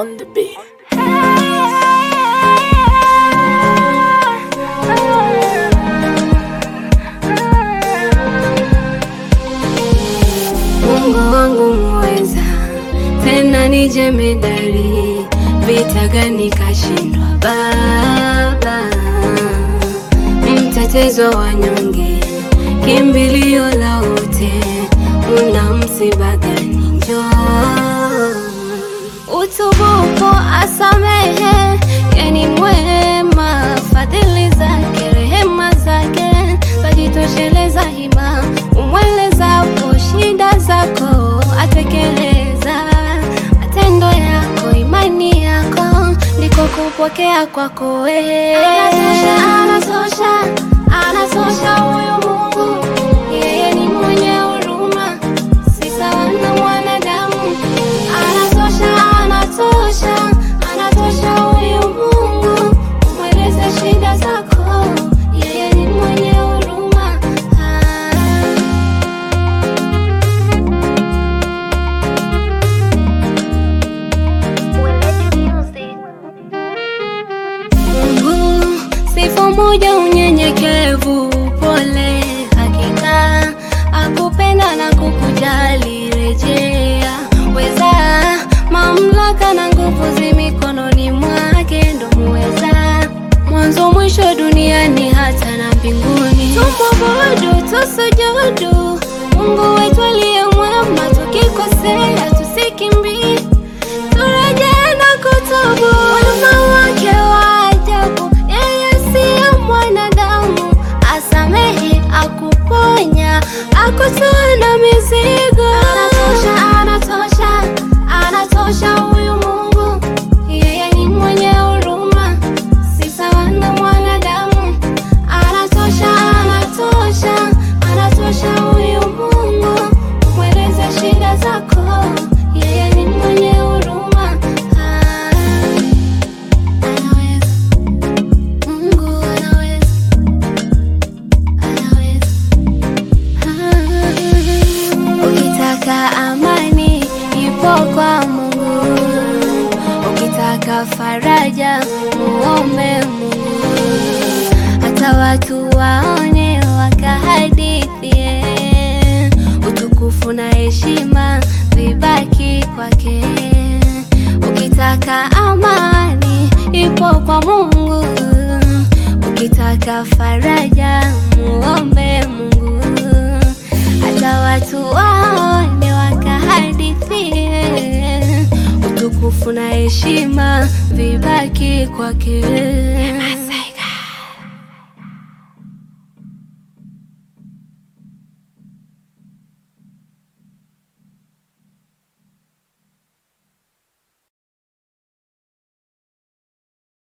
on the beat. Mungu wangu mweza, tena ni jemedari, vita gani kashindwa Baba, mtetezi wa wanyonge, kimbilio la wote, una msiba gani? Njoo utubupo, asamehe, yeni mwema, fadhili zake, rehema zake zajitosheleza hima, umwelezapo shida zako atekeleza matendo yako, imani yako ndiko kupokea kwako wewe. Anatosha, anatosha, anatosha huyu Mungu, yeye ni mwenye huruma, si sawa na mwanadamu. Anatosha, anatosha, anatosha huyu Mungu, umweleze shida zako, yeye ni mwenye huruma. Ah. Mungu, sifa moja, unyenyekevu, pole, hakika akupenda na kukujali. Rejea weza, mamlaka na nguvu zi mikononi mwake, ndo muweza mwanzo mwisho duniani hata na mbinguni. Tumwabudu, tusujudu Mungu wetu aliye mwema, tukikosea tusikimbii turejee na kutubu. Wema wake wa ajabu, yeye siyo mwanadamu, asamehe, akuponya, akutoa na mizigo. Anatosha, anatosha, anatosha huyu Mungu, yeye ni mwenye huruma, si sawa na mwanadamu. Anatosha, anatosha, anatosha huyu Mungu, umweleze shida zako, yeye ni mwenye huruma. Ah, anaweza, Mungu anaweza, anaweza. Ah, ukitaka amani ipo kwa Mungu, ukitaka faraja muombe Mungu hata watu waone wakahadithie, utukufu na heshima vibaki kwake. Ukitaka amani ipo kwa Mungu, ukitaka faraja muombe Mungu, hata watu waone wakahadithie, utukufu na heshima vibaki kwake.